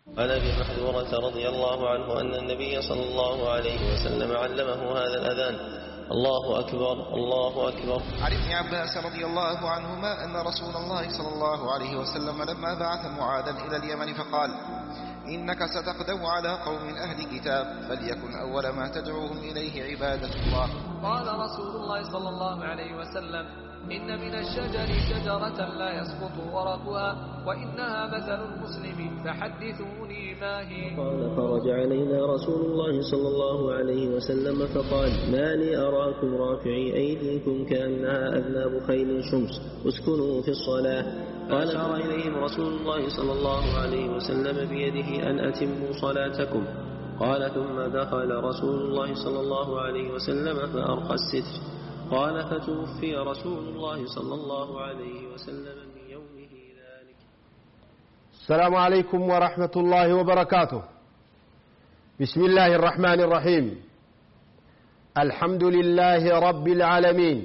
عن ابي محذورة رضي الله عنه ان النبي صلى الله عليه وسلم علمه هذا الاذان الله اكبر الله اكبر عن ابن عباس رضي الله عنهما أن رسول الله صلى الله عليه وسلم لما بعث معاذا إلى اليمن فقال إنك ستقدم على قوم أهل كتاب فليكن أول ما تدعوهم إليه عبادة الله قال رسول الله صلى الله عليه وسلم إن من الشجر شجرة لا يسقط ورقها وإنها مثل المسلم فحدثوني ما هي قال خرج علينا رسول الله صلى الله عليه وسلم فقال ما لي أراكم رافعي أيديكم كأنها أذناب خيل شمس اسكنوا في الصلاة قال أشار إليهم رسول الله صلى الله عليه وسلم بيده أن أتموا صلاتكم قال ثم دخل رسول الله صلى الله عليه وسلم فأرقى الستر قال فتوفي رسول الله صلى الله عليه وسلم من يومه ذلك السلام عليكم ورحمة الله وبركاته بسم الله الرحمن الرحيم الحمد لله رب العالمين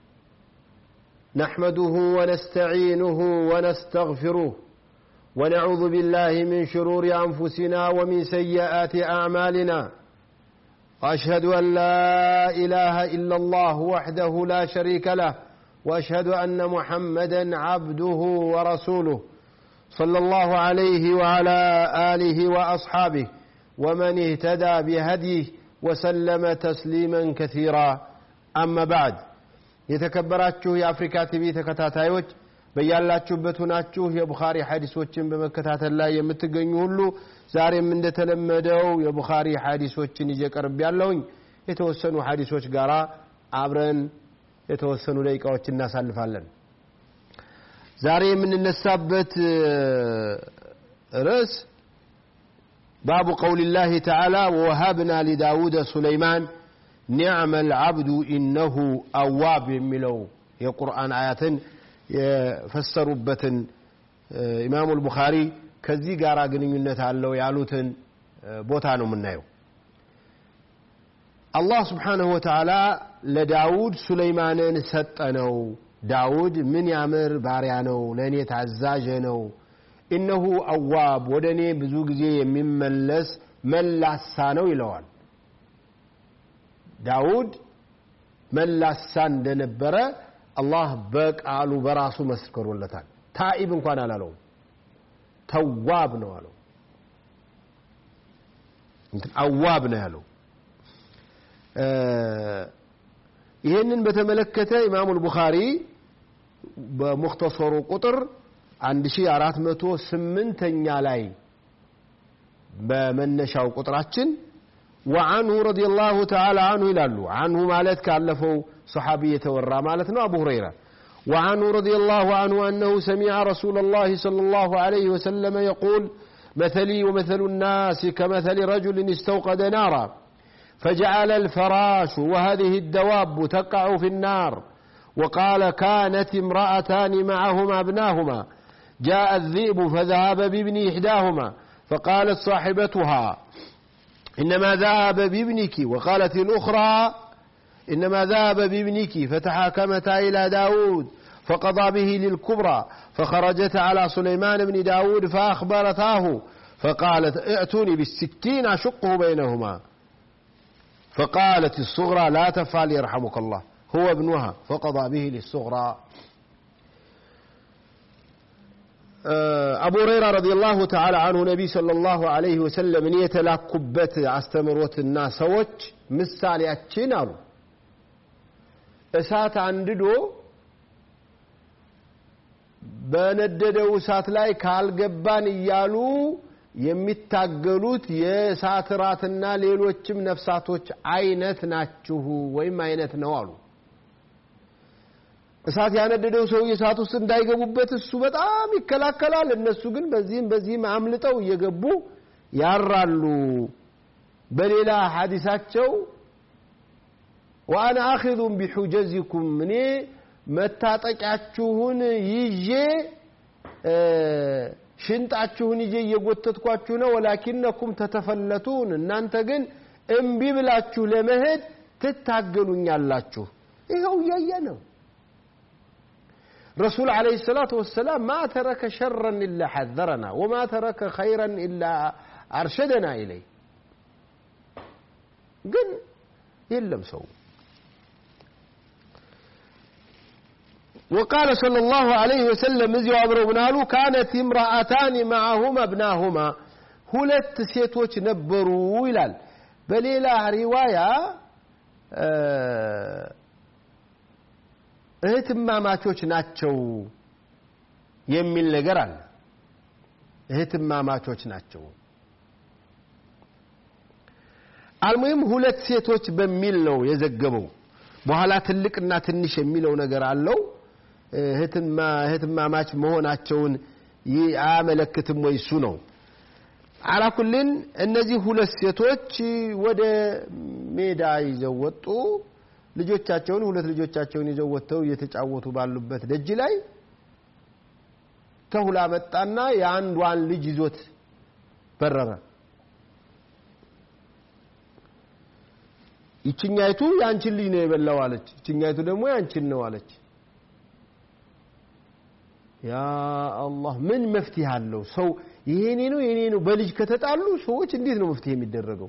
نحمده ونستعينه ونستغفره ونعوذ بالله من شرور أنفسنا ومن سيئات أعمالنا وأشهد أن لا إله إلا الله وحده لا شريك له وأشهد أن محمدا عبده ورسوله صلى الله عليه وعلى آله وأصحابه ومن اهتدى بهديه وسلم تسليما كثيرا أما بعد የተከበራችሁ የአፍሪካ ቲቪ ተከታታዮች በያላችሁበት ሆናችሁ የቡኻሪ ሐዲሶችን በመከታተል ላይ የምትገኙ ሁሉ ዛሬም እንደተለመደው የቡኻሪ ሐዲሶችን ይዤ ቀርብ ያለውኝ የተወሰኑ ሐዲሶች ጋራ አብረን የተወሰኑ ደቂቃዎች እናሳልፋለን ዛሬ የምንነሳበት ርዕስ ባቡ ቀውል ላህ ተዓላ ወወሃብና ሊዳውድ ሱለይማን ኒዕመ ልዓብዱ ኢነሁ አዋብ የሚለው የቁርአን አያትን የፈሰሩበትን ኢማሙ ልቡኻሪ ከዚህ ጋር ግንኙነት አለው ያሉትን ቦታ ነው የምናየው አላህ ስብሓንሁ ወተዓላ ለዳውድ ሱለይማንን ሰጠነው ዳውድ ምን ያምር ባሪያ ነው ለእኔ ታዛዥ ነው ኢነሁ አዋብ ወደ እኔ ብዙ ጊዜ የሚመለስ መላሳ ነው ይለዋል ዳውድ መላሳ እንደነበረ አላህ በቃሉ በራሱ መስክሮለታል ታኢብ እንኳን አላለውም ተዋብ ነው አለው አዋብ ነው ያለው ይህንን በተመለከተ ኢማሙ ልቡኻሪ በሙክተሰሩ ቁጥር 1408ኛ ላይ በመነሻው ቁጥራችን وعنه رضي الله تعالى عنه ይላሉ عنه ማለት ካለፈው صحابي የተወራ ማለት ነው أبو هريرة وعنه رضي الله عنه أنه سمع رسول الله صلى الله عليه وسلم يقول مثلي ومثل الناس كمثل رجل استوقد نارا فجعل الفراش وهذه الدواب تقع في النار وقال كانت امرأتان معهما ابناهما جاء الذئب فذهب بابن إحداهما فقالت صاحبتها إنما ذهب بابنك وقالت الأخرى إنما ذهب بابنك فتحاكمتا إلى داود فقضى به للكبرى فخرجت على سليمان بن داود فأخبرتاه فقالت ائتوني بالسكين أشقه بينهما فقالت الصغرى لا تفعل يرحمك الله هو ابنها فقضى به للصغرى አቡ ሁረይራ ረዲየላሁ ተዓላ አንሁ ነቢ ሰለላሁ ዐለይሂ ወሰለም እኔ የተላኩበት አስተምሮትና ሰዎች ምሳሌያችን አሉ እሳት አንድዶ በነደደው እሳት ላይ ካልገባን እያሉ የሚታገሉት የእሳት ራትና ሌሎችም ነፍሳቶች አይነት ናችሁ ወይም አይነት ነው አሉ እሳት ያነደደው ሰው እሳት ውስጥ እንዳይገቡበት እሱ በጣም ይከላከላል እነሱ ግን በዚህም በዚህም አምልጠው እየገቡ ያራሉ በሌላ ሐዲሳቸው ወአና አኺዙን ቢሑጀዚኩም እኔ መታጠቂያችሁን ይዤ ሽንጣችሁን ይዤ እየጎተትኳችሁ ነው ወላኪነኩም ተተፈለቱን እናንተ ግን እምቢ ብላችሁ ለመሄድ ትታገሉኛላችሁ ይኸው እያየ ነው ረሱል ዓለይሂ ሰላቱ ወሰላም ማ ተረከ ሸረን ኢላ ሐዘረና ወማ ተረከ ኸይረን ኢላ አርሸደና ኢለይ ግን የለም ሰው وقال صلى الله عليه وسلم እዚሁ አብረው ምን አሉ ካነት امرأتان معهما ابناهما ሁለት ሴቶች ነበሩ ይላል በሌላ ሪዋያ እህትማማቾች ናቸው የሚል ነገር አለ እህትማማቾች ናቸው አልሙሂም ሁለት ሴቶች በሚል ነው የዘገበው በኋላ ትልቅና ትንሽ የሚለው ነገር አለው እህትማማች መሆናቸውን አያመለክትም ወይ እሱ ነው አላኩልን እነዚህ ሁለት ሴቶች ወደ ሜዳ ይዘው ወጡ ልጆቻቸውን ሁለት ልጆቻቸውን ይዘው ወጥተው እየተጫወቱ ባሉበት ደጅ ላይ ተሁላ መጣና የአንዷን ልጅ ይዞት በረረ ይችኛይቱ የአንቺን ልጅ ነው የበላው አለች ይችኛይቱ ደግሞ የአንቺን ነው አለች ያ አላህ ምን መፍትሄ አለው ሰው ይሄኔ ነው የኔ ነው በልጅ ከተጣሉ ሰዎች እንዴት ነው መፍትሄ የሚደረገው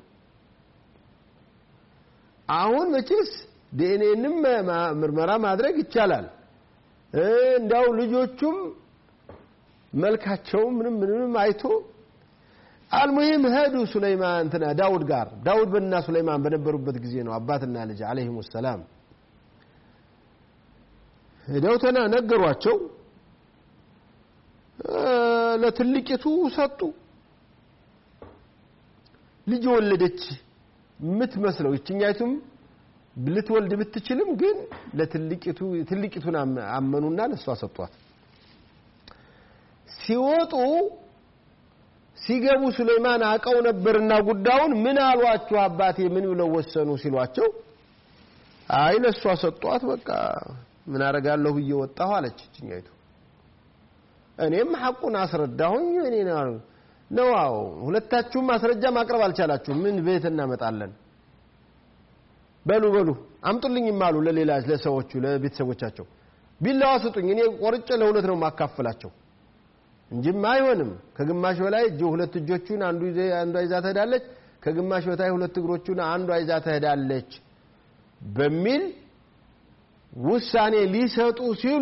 አሁን መቼስ ዲኤንኤንም ምርመራ ማድረግ ይቻላል እንዳው ልጆቹም መልካቸው ምንም ምንም አይቶ አልሙሂም ሄዱ ሱለይማን እንትና ዳውድ ጋር ዳውድ በና ሱለይማን በነበሩበት ጊዜ ነው አባትና ልጅ አለይሂም ሰላም ሄደው ተና ነገሯቸው ለትልቂቱ ሰጡ ልጅ ወለደች የምትመስለው ይችኛይቱም ልትወልድ ብትችልም ግን ለትልቂቱ ትልቂቱን አመኑና ለሷ ሰጧት ሲወጡ ሲገቡ ሱለይማን አቀው ነበርና ጉዳዩን ምን አሏችሁ አባቴ ምን ብለው ወሰኑ ሲሏቸው አይ ለሷ ሰጧት በቃ ምን አረጋለሁ ብዬ ወጣሁ አለች እችኛይቱ እኔም ሐቁን አስረዳሁኝ እኔ ነው አዎ ሁለታችሁም ማስረጃ ማቅረብ አልቻላችሁም ምን ቤት እናመጣለን በሉ በሉ አምጡልኝም አሉ ለሌላ ለሰዎቹ ለቤተሰቦቻቸው ቢላዋ ስጡኝ እኔ ቆርጬ ለሁለት ነው ማካፈላቸው እንጂማ አይሆንም ከግማሽ በላይ እጅ ሁለት እጆቹን አንዱ አንዷ ይዛ ትሄዳለች ከግማሽ በታይ ሁለት እግሮቹን አንዷ ይዛ ትሄዳለች በሚል ውሳኔ ሊሰጡ ሲሉ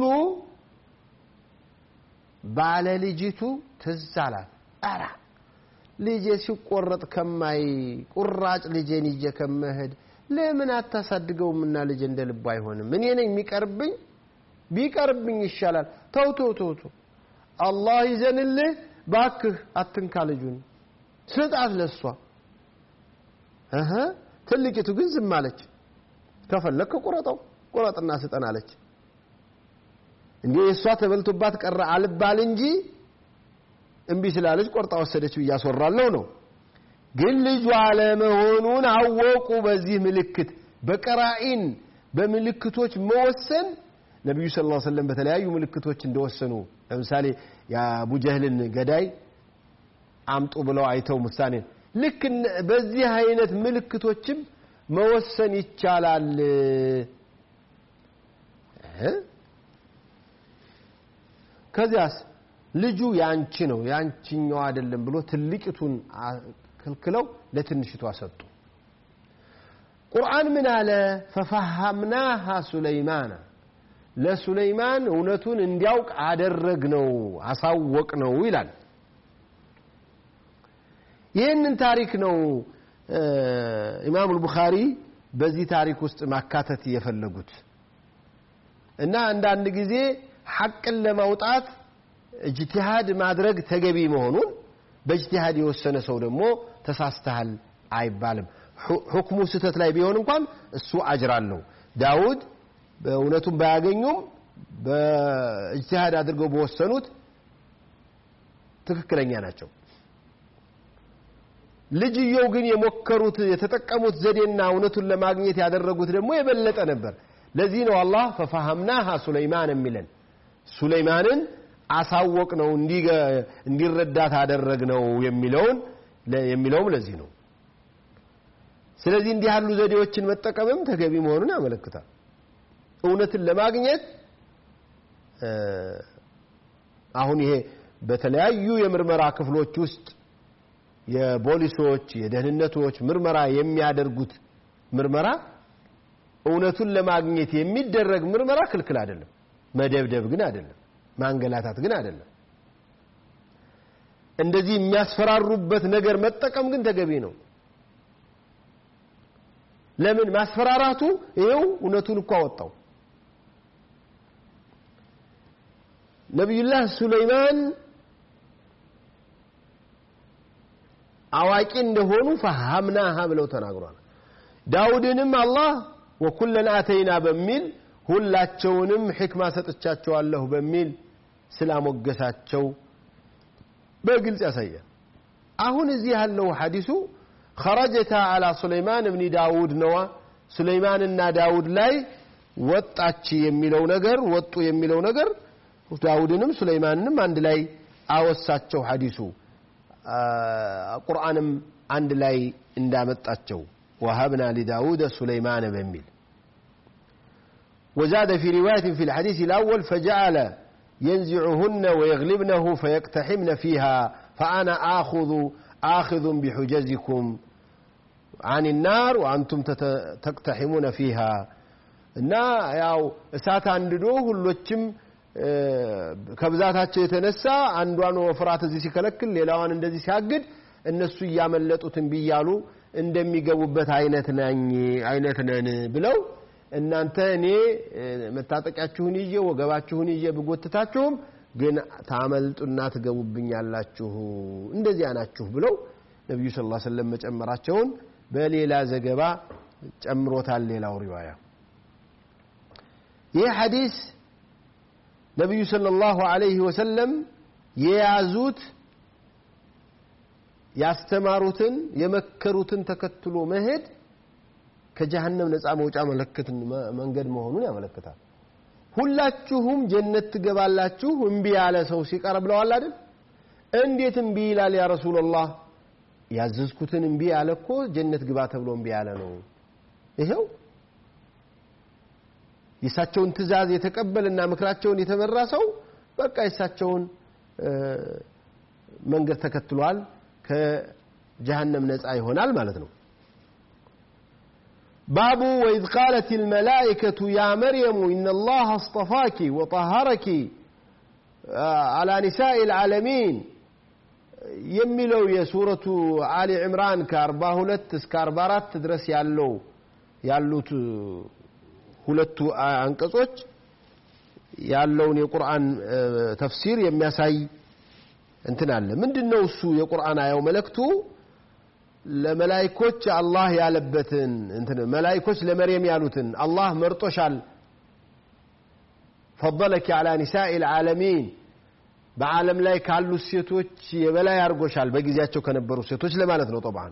ባለ ልጅቱ ትዝ አላት አራ ልጄ ሲቆረጥ ከማይ ቁራጭ ልጄን ይዤ ከመሄድ ለምን አታሳድገውምና ልጄ እንደ ልቡ አይሆንም እኔ ነኝ የሚቀርብኝ ቢቀርብኝ ይሻላል ተው ተው ተው ተው አላህ ይዘንልህ ባክህ አትንካ ልጁን ስጣት ለሷ እህ ትልቂቱ ግን ዝም አለች ከፈለክ ቁረጠው ቁረጥና ስጠን አለች እንዴ እሷ ተበልቶባት ቀረ አልባል እንጂ እምቢ ስላለች ቆርጣ ወሰደች ብዬ አስወራለሁ ነው ግን ልጇ አለመሆኑን አወቁ በዚህ ምልክት በቀራኢን በምልክቶች መወሰን ነቢዩ ስ ላ ሰለም በተለያዩ ምልክቶች እንደወሰኑ ለምሳሌ የአቡ ጀህልን ገዳይ አምጡ ብለው አይተው ምሳኔ ልክ በዚህ አይነት ምልክቶችም መወሰን ይቻላል ከዚያስ ልጁ ያንቺ ነው ያንቺኛው አይደለም ብሎ ትልቂቱን ክልክለው ለትንሽቷ ሰጡ ቁርአን ምን አለ ፈፈሃምናሃ ሱለይማና ለሱለይማን እውነቱን እንዲያውቅ አደረግ ነው አሳወቅ ነው ይላል ይህንን ታሪክ ነው ኢማም አልቡኻሪ በዚህ ታሪክ ውስጥ ማካተት የፈለጉት እና አንዳንድ ጊዜ ሐቅን ለማውጣት እጅቲሃድ ማድረግ ተገቢ መሆኑን በእጅቲሃድ የወሰነ ሰው ደግሞ ተሳስተሃል አይባልም ሁክሙ ስህተት ላይ ቢሆን እንኳን እሱ አጅር አለው ዳውድ በእውነቱን ባያገኙም በእጅቲሃድ አድርገው በወሰኑት ትክክለኛ ናቸው ልጅየው ግን የሞከሩት የተጠቀሙት ዘዴና እውነቱን ለማግኘት ያደረጉት ደግሞ የበለጠ ነበር ለዚህ ነው አላህ ፈፋሃምናሃ ሱለይማን የሚለን ሱለይማንን አሳወቅ ነው እንዲረዳት አደረግ ነው የሚለውን የሚለውም ለዚህ ነው ስለዚህ እንዲህ ያሉ ዘዴዎችን መጠቀምም ተገቢ መሆኑን ያመለክታል እውነትን ለማግኘት አሁን ይሄ በተለያዩ የምርመራ ክፍሎች ውስጥ የፖሊሶች የደህንነቶች ምርመራ የሚያደርጉት ምርመራ እውነቱን ለማግኘት የሚደረግ ምርመራ ክልክል አይደለም። መደብደብ ግን አይደለም። ማንገላታት ግን አይደለም። እንደዚህ የሚያስፈራሩበት ነገር መጠቀም ግን ተገቢ ነው። ለምን ማስፈራራቱ ይኸው እውነቱን እኮ አወጣው። ነቢዩላህ ሱለይማን አዋቂ እንደሆኑ ፈሃምናሃ ብለው ተናግሯል። ዳውድንም አላህ ወኩለን አተይና በሚል ሁላቸውንም ሕክማ ሰጥቻቸዋለሁ በሚል ስላሞገሳቸው በግልጽ ያሳያል። አሁን እዚህ ያለው ሐዲሱ ኸረጀታ አላ ሱለይማን እብኒ ዳውድ ነዋ። ሱለይማንና ዳውድ ላይ ወጣች የሚለው ነገር ወጡ የሚለው ነገር ዳውድንም ሱለይማንንም አንድ ላይ አወሳቸው ሐዲሱ ቁርአንም አንድ ላይ እንዳመጣቸው ወሀብና ሊዳውድ ሱለይማን በሚል وزاد في رواية في الحديث الأول فجعل ينزعهن ويغلبنه فيقتحمن فيها فأنا آخذ آخذ بحجزكم عن النار وأنتم تقتحمون فيها እና ያው እሳት አንድዶ ሁሎችም ከብዛታቸው የተነሳ አንዷን ወፍራት እዚህ ሲከለክል ሌላዋን እንደዚህ ሲያግድ እነሱ እያመለጡትን ቢያሉ እንደሚገቡበት አይነት ነኝ አይነት ነን ብለው እናንተ እኔ መታጠቂያችሁን ይዤ ወገባችሁን ይዤ ብጎትታችሁም ግን ታመልጡና ትገቡብኛላችሁ እንደዚያ ናችሁ ብለው ነቢዩ ስ ላ ሰለም መጨመራቸውን በሌላ ዘገባ ጨምሮታል ሌላው ሪዋያ ይህ ሐዲስ ነቢዩ ሰለላሁ ዐለይሂ ወሰለም የያዙት ያስተማሩትን የመከሩትን ተከትሎ መሄድ ከጀሃነም ነፃ መውጫ መለከት መንገድ መሆኑን ያመለክታል። ሁላችሁም ጀነት ትገባላችሁ እምቢ ያለ ሰው ሲቀር ብለዋል አይደል? እንዴት እምቢ ይላል ያ ረሱላላህ? ያዘዝኩትን እምቢ ያለ እኮ ጀነት ግባ ተብሎ እምቢ ያለ ነው። ይሄው የእሳቸውን ትእዛዝ የተቀበልና ምክራቸውን የተመራ ሰው በቃ የእሳቸውን መንገድ ተከትሏል፣ ከጀሃነም ነፃ ይሆናል ማለት ነው። باب وإذ قالت الملائكة يا مريم إن الله اصطفاك وطهرك على نساء العالمين የሚለው የሱረቱ አሊ ዕምራን ከአርባ ሁለት እስከ አርባ አራት ድረስ ያለው ያሉት ሁለቱ አንቀጾች ያለውን የቁርአን ተፍሲር የሚያሳይ እንትን አለ። ምንድን ነው እሱ የቁርአን አየው መልእክቱ ለመላይኮች አላህ ያለበትን እንትን መላይኮች ለመርየም ያሉትን አላህ መርጦሻል ፈضለኪ አላ ኒሳኢ ልዓለሚን በዓለም ላይ ካሉት ሴቶች የበላይ አድርጎሻል በጊዜያቸው ከነበሩ ሴቶች ለማለት ነው ጠብዓን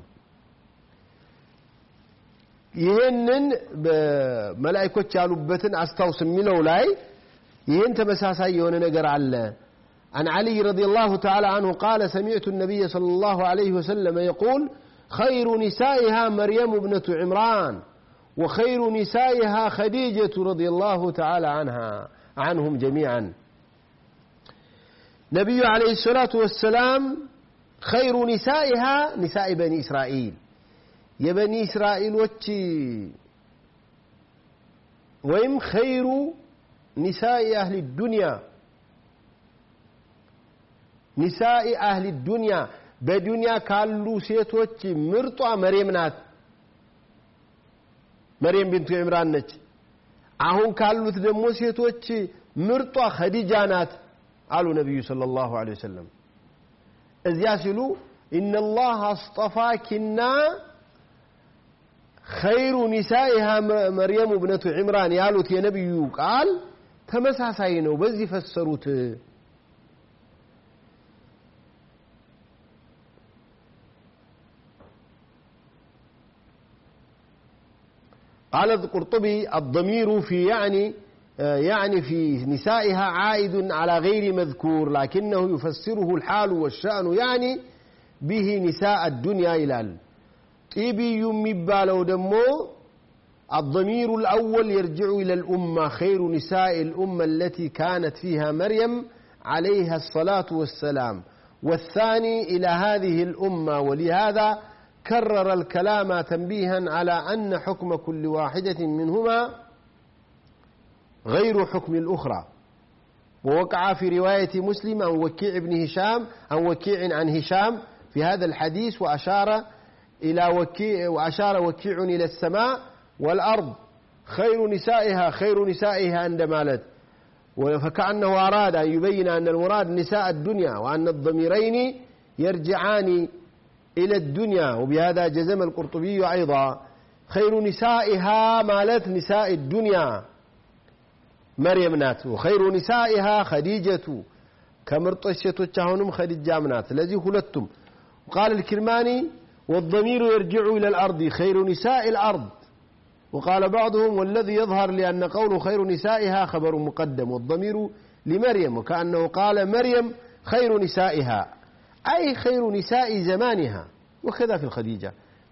ይህንን መላይኮች ያሉበትን አስታውስ የሚለው ላይ ይህን ተመሳሳይ የሆነ ነገር አለ عن علي رضي الله تعالى عنه قال سمعت النبي صلى الله عليه وسلم يقول خير نسائها مريم ابنة عمران وخير نسائها خديجة رضي الله تعالى عنها عنهم جميعا نبي عليه الصلاة والسلام خير نسائها نساء بني إسرائيل የበኒ እስራኤሎች ወይም ኸይሩ ኒሳኢ አህሊ ዱንያ ኒሳኢ አህሊ ዱንያ በዱንያ ካሉ ሴቶች ምርጧ መሬም ናት። መሬም ቢንቱ ዕምራን ነች። አሁን ካሉት ደግሞ ሴቶች ምርጧ ኸዲጃ ናት አሉ ነቢዩ ሰለላሁ ዐለይሂ ወሰለም። እዚያ ሲሉ ኢነላህ አስጠፋኪና ኸይሩ ኒሳኢሃ መርየሙ ብነቱ ዕምራን ያሉት የነቢዩ ቃል ተመሳሳይ ነው። በዚህ ፈሰሩት። قال القرطبي الضمير في يعني يعني في نسائها عائد على غير مذكور لكنه يفسره الحال والشأن يعني به نساء الدنيا إلى ጢቢዩ የሚባለው ደግሞ الضمير الأول يرجع إلى الأمة خير نساء الأمة التي كانت فيها مريم عليها الصلاة والسلام والثاني إلى هذه الأمة ولهذا كرر الكلام تنبيها على أن حكم كل واحدة منهما غير حكم الأخرى ووقع في رواية مسلم عن وكيع بن هشام عن وكيع عن هشام في هذا الحديث وأشار إلى وكيع وأشار وكيع إلى السماء والأرض خير نسائها خير نسائها عند مالت فكأنه أراد أن يبين أن المراد نساء الدنيا وأن الضميرين يرجعان إلى الدنيا وبهذا جزم القرطبي أيضا خير نسائها مالت نساء الدنيا مريم نات وخير نسائها خديجة كمرط الشتوች አሁንም خديجة ናት ስለዚህ ሁለቱም وقال الكرماني والضمير يرجع إلى الأرض خير نساء الأرض وقال بعضهم والذي يظهر لأن قوله خير نسائها خبر مقدم والضمير لمريم وكأنه قال مريم خير نسائها أي خير نساء زمانها وكذا في الخديجة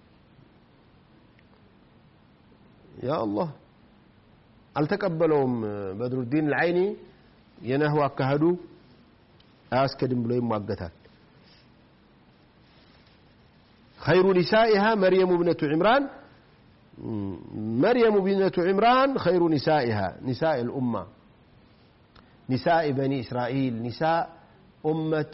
يا الله አልተቀበለውም በድሩዲን العይኒ የነህው አካሄዱ አያስከድም ብሎ ይሟገታል خير نسائها مريم ابنة عمران مريم ابنة عمران خير نسائها نساء الأمة نساء بني إسرائيل نساء أمة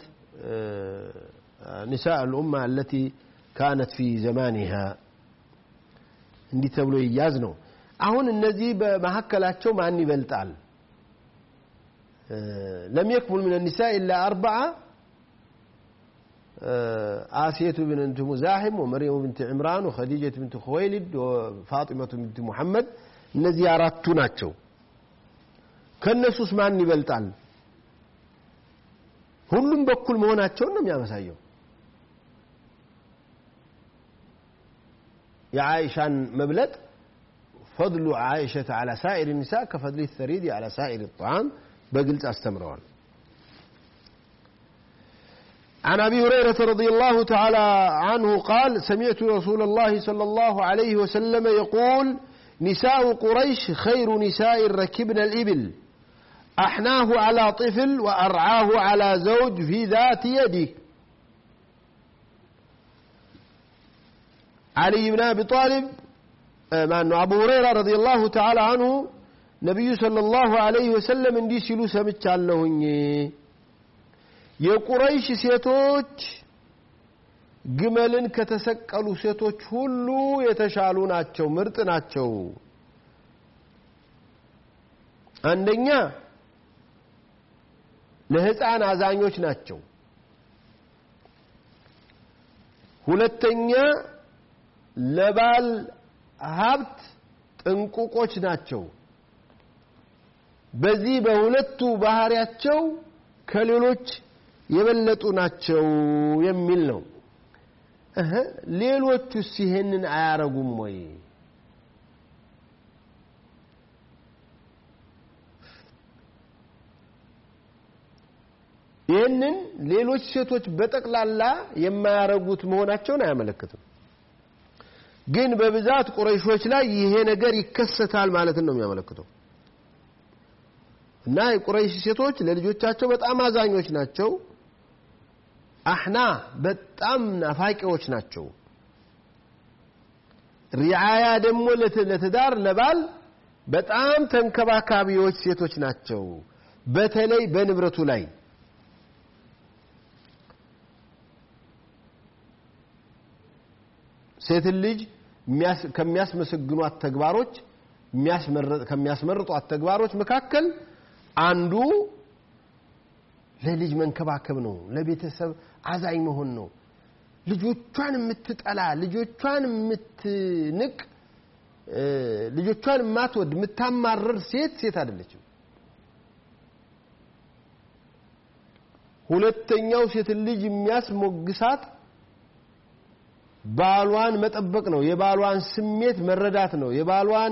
نساء الأمة التي كانت في زمانها እንዲህ ተብሎ ይያዝ ነው አሁን እነዚህ በመካከላቸው ማን ይበልጣል ለም የክሙል ምን ኒሳ ኢላ አርበዓ آسية بنت مزاحم ومريم بنت عمران وخديجة بنت خويلد وفاطمة بنت محمد እነዚህ አራቱ ናቸው ከእነሱስ ማን ይበልጣል ሁሉም በኩል መሆናቸውን ነው የሚያመሳየው የዓይሻን መብለጥ ፈضሉ ዓይሸተ على سائر النساء كفضل الثريد على سائر الطعام በግልጽ አስተምረዋል عن ابي هريره رضي الله تعالى عنه قال سمعت رسول الله صلى الله عليه وسلم يقول نساء قريش خير نساء ركبن الابل احناه على طفل وارعاه على زوج في ذات يده علي بن ابي طالب مع انه ابو هريره رضي الله تعالى عنه نبي صلى الله عليه وسلم اندي سيلو سمቻለሁኝ የቁረይሽ ሴቶች ግመልን ከተሰቀሉ ሴቶች ሁሉ የተሻሉ ናቸው ምርጥ ናቸው አንደኛ ለህፃን አዛኞች ናቸው ሁለተኛ ለባል ሀብት ጥንቁቆች ናቸው በዚህ በሁለቱ ባህሪያቸው ከሌሎች የበለጡ ናቸው የሚል ነው እህ ሌሎቹስ ይሄንን አያረጉም ወይ ይህንን ሌሎች ሴቶች በጠቅላላ የማያረጉት መሆናቸውን አያመለክትም ግን በብዛት ቁረይሾች ላይ ይሄ ነገር ይከሰታል ማለትን ነው የሚያመለክተው እና የቁረይሽ ሴቶች ለልጆቻቸው በጣም አዛኞች ናቸው አህና በጣም ናፋቂዎች ናቸው ሪዓያ ደግሞ ለትዳር ለባል በጣም ተንከባካቢዎች ሴቶች ናቸው በተለይ በንብረቱ ላይ ሴትን ልጅ ከሚያስመሰግኗት ተግባሮች ከሚያስመርጧት ተግባሮች መካከል አንዱ ለልጅ መንከባከብ ነው ለቤተሰብ አዛኝ መሆን ነው ልጆቿን የምትጠላ ልጆቿን የምትንቅ ልጆቿን የማትወድ የምታማርር ሴት ሴት አይደለችም ሁለተኛው ሴትን ልጅ የሚያስሞግሳት ባሏን መጠበቅ ነው የባሏን ስሜት መረዳት ነው የባሏን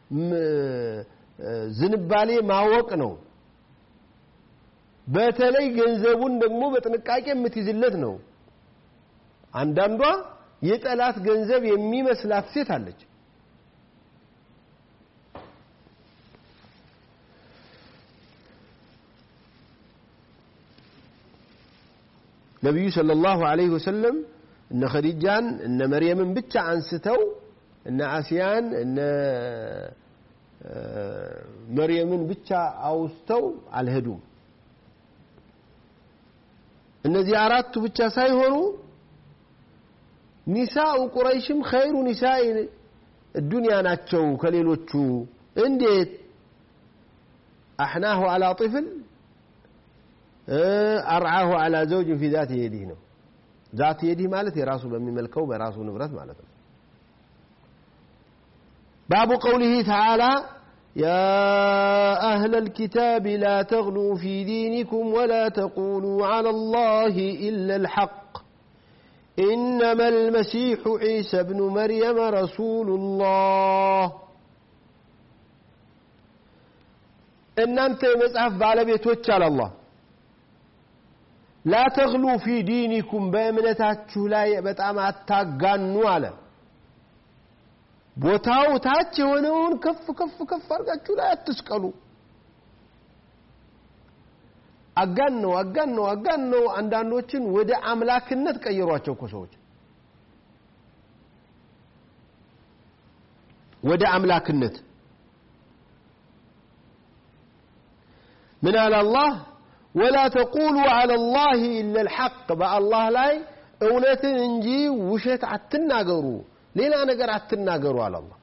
ዝንባሌ ማወቅ ነው በተለይ ገንዘቡን ደግሞ በጥንቃቄ የምትይዝለት ነው አንዳንዷ የጠላት ገንዘብ የሚመስላት ሴት አለች ነቢዩ ሰለላሁ ዐለይሂ ወሰለም እነ ኸዲጃን እነ መርየምን ብቻ አንስተው እነ አስያን እነ መርየምን ብቻ አውስተው አልሄዱም። እነዚህ አራቱ ብቻ ሳይሆኑ ኒሳኡ ቁረይሽም ኸይሩ ኒሳኢ ዱንያ ናቸው ከሌሎቹ እንዴት አሕናሁ አላ ጥፍል አርዓሁ አላ ዘውጅን ፊ ዛት የዲህ ነው ዛት የዲህ ማለት የራሱ በሚመልከው በራሱ ንብረት ማለት ነው باب قوله تعالى يا أهل الكتاب لا تغلوا في دينكم ولا تقولوا على الله إلا الحق إنما المسيح عيسى بن مريم رسول الله እናንተ የመጽሐፍ ባለቤቶች አለ አላህ ላ ተግሉ ፊ ዲኒኩም በእምነታችሁ ላይ በጣም አታጋኑ አለ ቦታው ታች የሆነውን ከፍ ከፍ ከፍ አድርጋችሁ ላይ አትስቀሉ አጋን ነው አጋን ነው አጋን ነው አንዳንዶችን ወደ አምላክነት ቀየሯቸው እኮ ሰዎች ወደ አምላክነት ምን አለ አላህ ወላ ተቁሉ አላ ላህ ኢላ ልሐቅ በአላህ ላይ እውነትን እንጂ ውሸት አትናገሩ ሌላ ነገር አትናገሩ አለ አላህ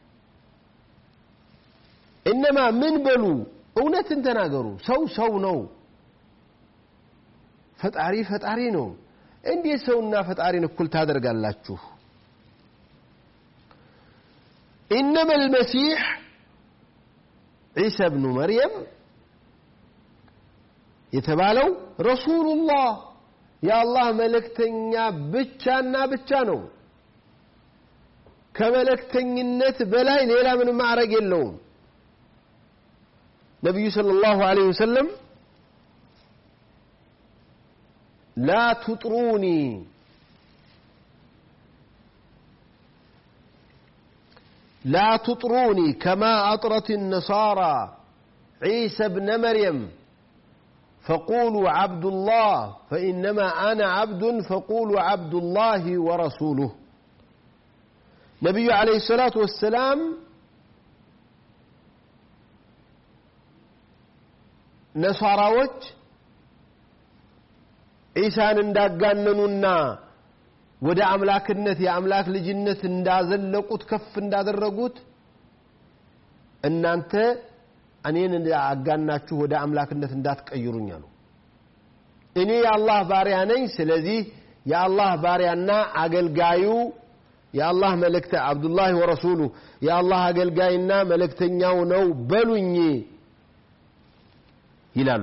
እነማ ምን በሉ እውነትን ተናገሩ ሰው ሰው ነው ፈጣሪ ፈጣሪ ነው እንዴት ሰውና ፈጣሪን እኩል ታደርጋላችሁ ኢነማ ልመሲሕ ዒሳ ብኑ መርየም የተባለው ረሱሉላህ የአላህ መልእክተኛ ብቻና ብቻ ነው ከመልእክተኝነት በላይ ሌላ ምንም ማዕረግ የለውም ነቢዩ ሰለላሁ ዐለይሂ ወሰለም لا تطروني لا تطروني كما أطرت النصارى عيسى ابن مريم فقولوا عبد الله فإنما أنا عبد فقولوا عبد الله ورسوله نبي عليه الصلاة والسلام نصاراوች ዒሳን እንዳጋነኑና ወደ አምላክነት የአምላክ ልጅነት እንዳዘለቁት ከፍ እንዳደረጉት እናንተ እኔን አጋናችሁ ወደ አምላክነት እንዳትቀይሩኝ አሉ እኔ የአላህ ባሪያ ነኝ ስለዚህ የአላህ ባሪያና አገልጋዩ የአላህ መልእክተ አብዱላህ ወረሱሉ የአላህ አገልጋይና መልእክተኛው ነው በሉኝ ይላሉ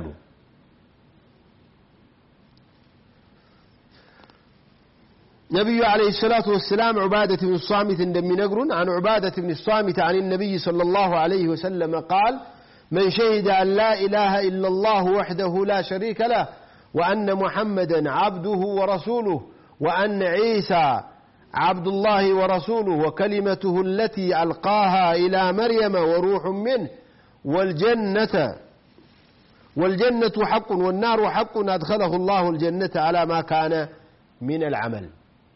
نبي عليه الصلاة والسلام عبادة بن الصامت عندما ينقرون عن عبادة بن الصامت عن النبي صلى الله عليه وسلم قال من شهد أن لا إله إلا الله وحده لا شريك له وأن محمدا عبده ورسوله وأن عيسى عبد الله ورسوله وكلمته التي ألقاها إلى مريم وروح منه والجنة والجنة حق والنار حق أدخله الله الجنة على ما كان من العمل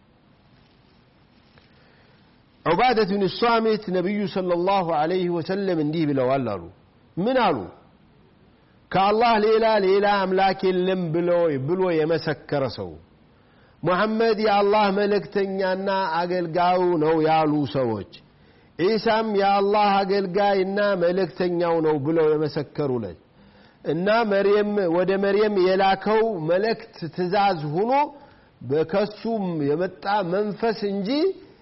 ዑባደት ብን ሷሚት ነቢዩ ሰለላሁ ዐለይሂ ወሰለም እንዲህ ብለዋል አሉ ምን አሉ ከአላህ ሌላ ሌላ አምላክ የለም ብሎ የመሰከረ ሰው ሙሐመድ የአላህ መልእክተኛና አገልጋዩ ነው ያሉ ሰዎች ዒሳም የአላህ አገልጋይና መልእክተኛው ነው ብለው የመሰከሩለት እና መርየም ወደ መርየም የላከው መልእክት ትእዛዝ ሆኖ በከሱም የመጣ መንፈስ እንጂ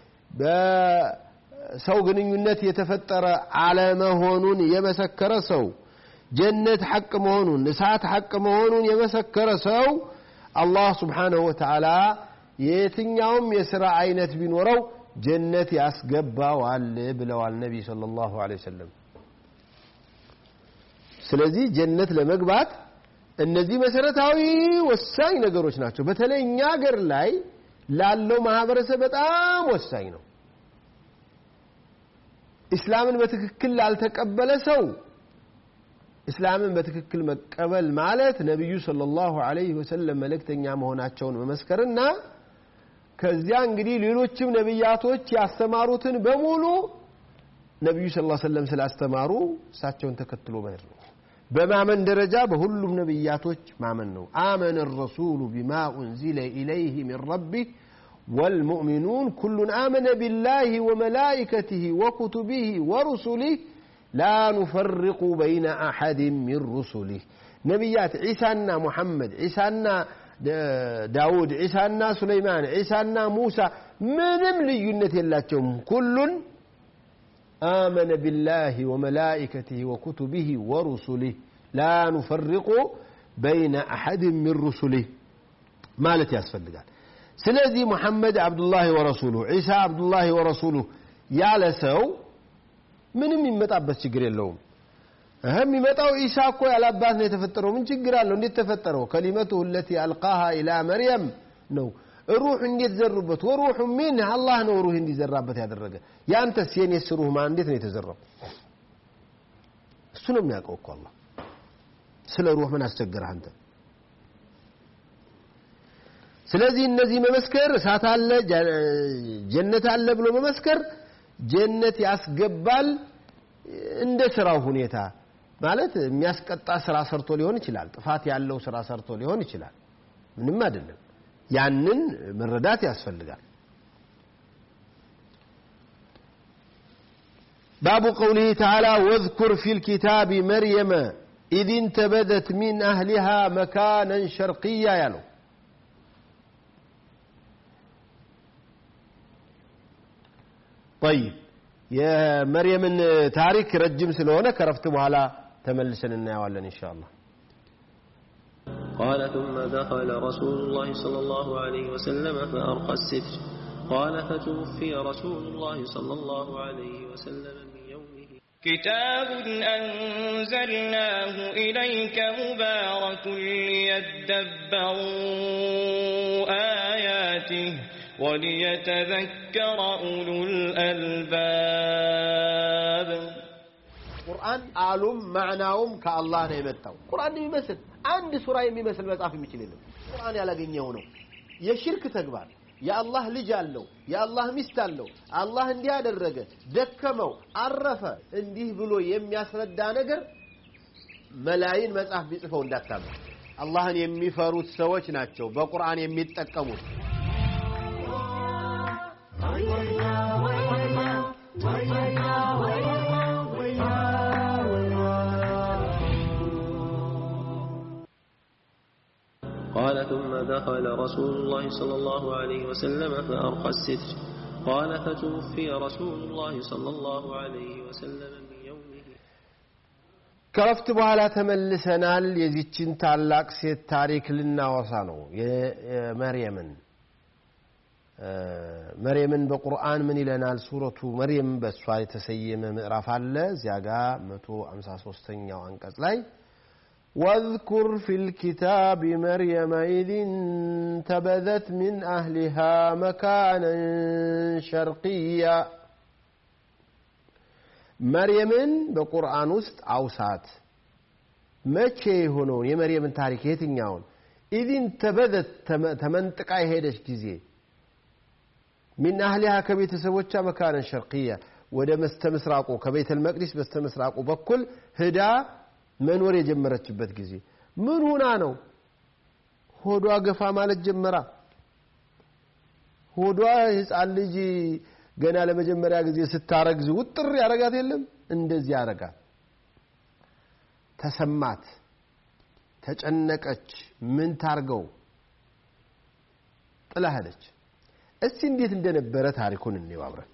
በሰው ግንኙነት የተፈጠረ አለመሆኑን የመሰከረ ሰው ጀነት ሐቅ መሆኑን እሳት ሐቅ መሆኑን የመሰከረ ሰው አላህ ስብሓንሁ ወተዓላ የትኛውም የሥራ አይነት ቢኖረው ጀነት ያስገባዋል ብለዋል ነቢይ ሰለላሁ ዐለይሂ ወሰለም ስለዚህ ጀነት ለመግባት እነዚህ መሰረታዊ ወሳኝ ነገሮች ናቸው በተለይ እኛ ሀገር ላይ ላለው ማህበረሰብ በጣም ወሳኝ ነው ኢስላምን በትክክል ላልተቀበለ ሰው እስላምን በትክክል መቀበል ማለት ነቢዩ ሰለላሁ ዐለይሂ ወሰለም መልእክተኛ መሆናቸውን መመስከርና ከዚያ እንግዲህ ሌሎችም ነቢያቶች ያስተማሩትን በሙሉ ነቢዩ ስ ሰለም ስላስተማሩ እሳቸውን ተከትሎ መሄድ ነው በማመን ደረጃ በሁሉም ነቢያቶች ማመን ነው አመነ ረሱሉ ቢማ ኡንዚለ ኢለይህ ሚን ረቢህ والمؤمنون كل آمن بالله وملائكته وكتبه ورسله لا نفرق بين أحد من رسله نبيات عيسى محمد عيسى داود عيسى سليمان عيسى موسى منم لينة اللاتهم كل آمن بالله وملائكته وكتبه ورسله لا نفرق بين أحد من رسله مالت ياسفل قال ስለዚህ ሙሐመድ አብዱላህ ወረሱሉ ዒሳ አብዱላህ ወረሱሉ ያለ ሰው ምንም የሚመጣበት ችግር የለውም እህ የሚመጣው ዒሳ እኮ ያላባት ነው የተፈጠረው ምን ችግር አለው እንዴት ተፈጠረው ከሊመቱ ለቲ አልቃሃ ኢላ መርየም ነው ሩህ እንዴት ዘሩበት ወሩሑ ሚን አላህ ነው ሩህ እንዲዘራበት ያደረገ ያንተስ የኔስ ሩህ ማ እንዴት ነው የተዘራው እሱ ነው የሚያውቀው እኮ አላህ ስለ ሩህ ምን አስቸገረህ አንተ ስለዚህ እነዚህ መመስከር እሳት አለ ጀነት አለ ብሎ መመስከር ጀነት ያስገባል እንደ ስራው ሁኔታ ማለት የሚያስቀጣ ስራ ሰርቶ ሊሆን ይችላል ጥፋት ያለው ስራ ሰርቶ ሊሆን ይችላል ምንም አይደለም ያንን መረዳት ያስፈልጋል باب قوله تعالى واذكر في الكتاب مريم إذ انتبذت من أهلها مكانا شرقيا يالو طيب የመርየምን ታሪክ ረጅም ስለሆነ ከረፍት በኋላ ተመልሰን እናየዋለን ኢንሻ አላህ قال ثم دخل رسول الله صلى الله عليه وسلم فأرقى الستر قال فتوفي رسول الله صلى الله عليه وسلم من يومه كتاب أنزلناه إليك مبارك ليدبروا آياته وليتذكر أولو الألباب ቁርአን ቃሉም ማዕናውም ከአላህ ነው የመጣው ቁርአን የሚመስል አንድ ሱራ የሚመስል መጽሐፍ የሚችል የለም ቁርአን ያላገኘው ነው የሽርክ ተግባር የአላህ ልጅ አለው የአላህ ሚስት አለው አላህ እንዲህ አደረገ ደከመው አረፈ እንዲህ ብሎ የሚያስረዳ ነገር መላይን መጽሐፍ ቢጽፈው እንዳታመን አላህን የሚፈሩት ሰዎች ናቸው በቁርአን የሚጠቀሙት قال ثم دخل رسول الله صلى الله عليه وسلم فأرقى الستر قال فتوفي رسول الله صلى الله عليه وسلم من يومه ከረፍት በኋላ ተመልሰናል የዚችን ታላቅ ሴት ታሪክ ልናወሳ ነው የመርየምን መርየምን በቁርአን ምን ይለናል ሱረቱ መርየም በእሷ የተሰየመ ምዕራፍ አለ እዚያ ጋር 153ኛው አንቀጽ ላይ واذكر في الكتاب مريم إذ انتبذت من أهلها مكانا شرقيا مريم بقرآن وسط أوسات መቼ የሆነውን የመርየምን ታሪክ የትኛውን ኢዝ እንተበዘት ተመንጥቃ የሄደች ጊዜ ሚን አህሊሃ ከቤተሰቦቿ መካነን ሸርቅያ ወደ መስተ ምስራቁ ከቤተል መቅዲስ በስተ ምስራቁ በኩል ህዳ መኖር የጀመረችበት ጊዜ ምን ሁና ነው ሆዷ ገፋ ማለት ጀመራ ሆዷ ህፃን ልጅ ገና ለመጀመሪያ ጊዜ ስታረግዝ ውጥር ያረጋት የለም እንደዚህ ያረጋት ተሰማት ተጨነቀች ምን ታርገው ጥላ ሄደች እስቲ እንዴት እንደነበረ ታሪኩን እንየው አብረን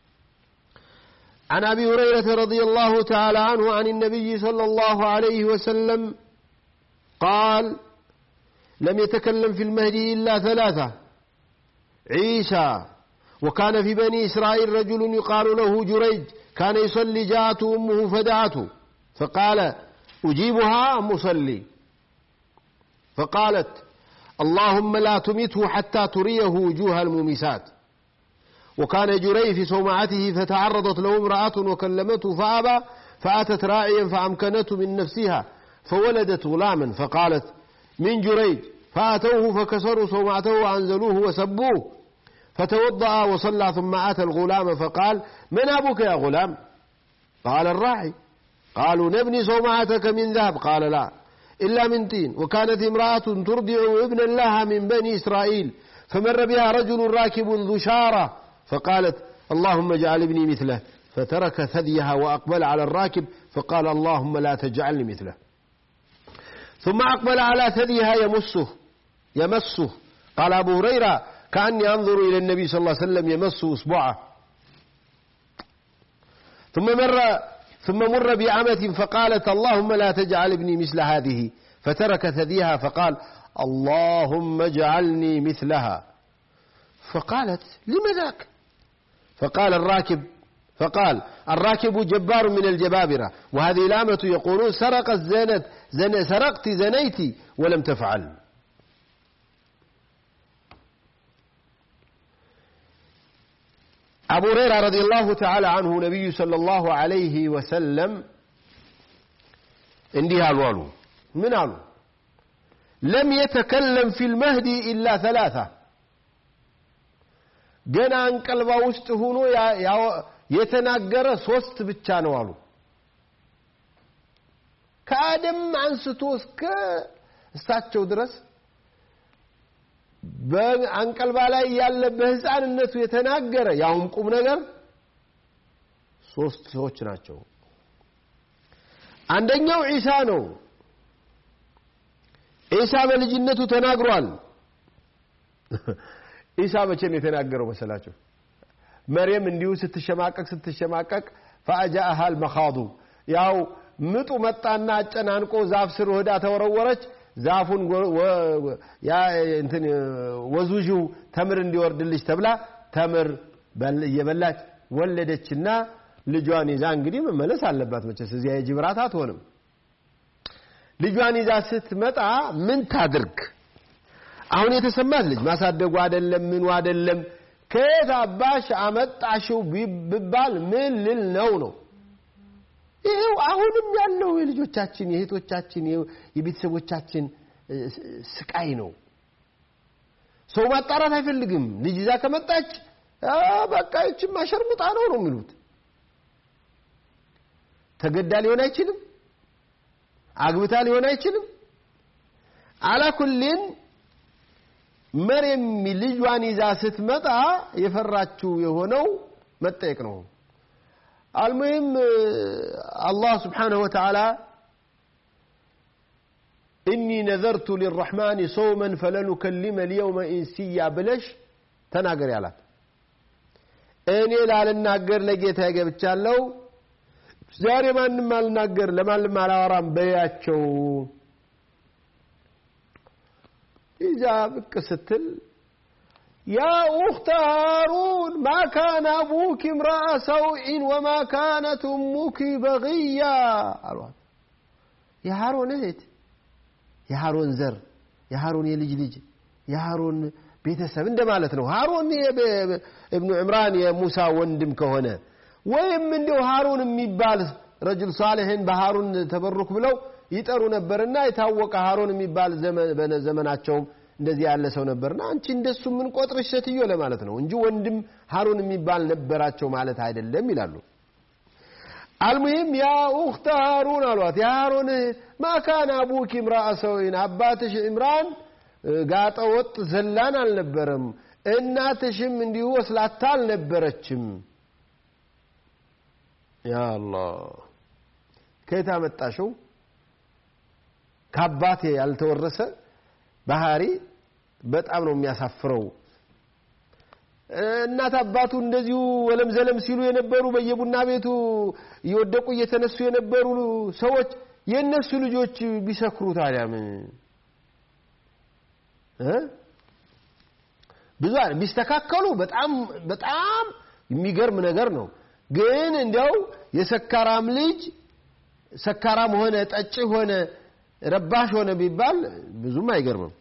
عن ابي هريره رضي الله تعالى عنه عن النبي صلى الله عليه وسلم قال لم يتكلم في المهدي الا ثلاثه عيسى وكان في بني اسرائيل رجل يقال له جريج كان يصلي جاءته امه فدعته فقال اجيبها ام اصلي فقالت اللهم لا تمته حتى تريه وجوه المومسات وكان جري في صومعته فتعرضت له امرأة وكلمته فأبى فأتت راعيا فأمكنته من نفسها فولدت غلاما فقالت من جريج فأتوه فكسروا صومعته وأنزلوه وسبوه فتوضأ وصلى ثم أتى الغلام فقال من أبوك يا غلام قال الراعي قالوا نبني صومعتك من ذهب قال لا إلا من طين وكانت امرأة ترضع ابنا لها من بني إسرائيل فمر بها رجل راكب ذو شارة فقالت اللهم اجعل ابني مثله فترك ثديها وأقبل على الراكب فقال اللهم لا تجعلني مثله ثم أقبل على ثديها يمسه يمسه قال أبو هريرة كأني أنظر إلى النبي صلى الله عليه وسلم يمس إصبعه ثم مر ثم مر بأمة فقالت اللهم لا تجعل ابني مثل هذه فترك ثديها فقال اللهم اجعلني مثلها فقالت لم ذاك فقال الراكب فقال الراكب جبار من الجبابرة وهذه الأمة يقولون سرقت زنت زن سرقت زنيت ولم تفعل أبو هريرة رضي الله تعالى عنه نبي صلى الله عليه وسلم እንዲህ አሉ አሉ ምን አሉ ለም የተከለም ፊ ልመህዲ ኢላ ተላታ ገና አንቀልባ ውስጥ ሆኖ የተናገረ ሶስት ብቻ ነው አሉ ከአደም አንስቶ እስከ እሳቸው ድረስ በአንቀልባ ላይ ያለ በህፃንነቱ የተናገረ ያውም ቁም ነገር ሶስት ሰዎች ናቸው አንደኛው ዒሳ ነው ዒሳ በልጅነቱ ተናግሯል ዒሳ መቼ ነው የተናገረው መሰላቸው መርየም እንዲሁ ስትሸማቀቅ ስትሸማቀቅ ፈአጃአሃ አልመኻዱ ያው ምጡ መጣና አጨናንቆ ዛፍ ስር ወዳ ተወረወረች ዛፉን እንትን ወዙዥው ተምር እንዲወርድልሽ ተብላ ተምር እየበላች ወለደችና ልጇን ይዛ እንግዲህ መመለስ አለባት መቼስ እዚያ የጅብራት አትሆንም ልጇን ይዛ ስትመጣ ምን ታድርግ አሁን የተሰማት ልጅ ማሳደጉ አይደለም ምኑ አይደለም ከየት አባሽ አመጣሽው ቢባል ምን ልል ነው ነው ይሄው አሁንም ያለው የልጆቻችን የእህቶቻችን የቤተሰቦቻችን ስቃይ ነው ሰው ማጣራት አይፈልግም ልጅ ይዛ ከመጣች በቃ ይችም አሸርሙጣ ነው ነው የሚሉት ተገዳ ሊሆን አይችልም አግብታ ሊሆን አይችልም አላኩልን መርየም ልጇን ይዛ ስትመጣ የፈራችው የሆነው መጠየቅ ነው አልሙሂም አላህ ስብሓንሁ ወተዓላ ኢኒ ነዘርቱ ሊራሕማን ሰውመን ፈለኑከሊመ ልየውመ ኢንስያ ብለሽ ተናገር ያላት እኔ ላልናገር ለጌታ ገብቻለሁ ዛሬ ማንም አልናገር ለማንም አላወራም በያቸው ይዛ ብቅ ስትል يا أخت هارون ما كان أبوك امرأ سوء وما كانت أمك بغيا አሏት የሃሮን እህት የሃሮን ዘር የሃሮን የልጅ ልጅ የሃሮን ቤተሰብ እንደማለት ነው ሃሮን እብኑ ዕምራን የሙሳ ወንድም ከሆነ ወይም እንዲው ሃሩን የሚባል ረጅል ሳሌሕን በሃሩን ተበሩክ ብለው ይጠሩ ነበርና የታወቀ ሃሩን የሚባል ዘመናቸውም እንደዚህ ያለ ሰው ነበርና አንቺ እንደሱ ምን ቆጥርሽ ሴትዮ ለማለት ነው እንጂ ወንድም ሃሩን የሚባል ነበራቸው ማለት አይደለም ይላሉ አልሙሂም ያ ኡክተ ሃሩን አሏት የሃሩን ማካን አቡኪ ምራአ ሰውይን አባትሽ ኢምራን ጋጠ ወጥ ዘላን አልነበረም እናትሽም እንዲሁ ወስላታ አልነበረችም ያ አላህ ከየት አመጣሽው ከአባቴ ያልተወረሰ ባህሪ በጣም ነው የሚያሳፍረው እናት አባቱ እንደዚሁ ወለም ዘለም ሲሉ የነበሩ በየቡና ቤቱ እየወደቁ እየተነሱ የነበሩ ሰዎች የእነሱ ልጆች ቢሰክሩ ታዲያ ምን ብዙ ቢስተካከሉ በጣም በጣም የሚገርም ነገር ነው ግን እንዲያው የሰካራም ልጅ ሰካራም ሆነ ጠጭ ሆነ ረባሽ ሆነ ቢባል ብዙም አይገርምም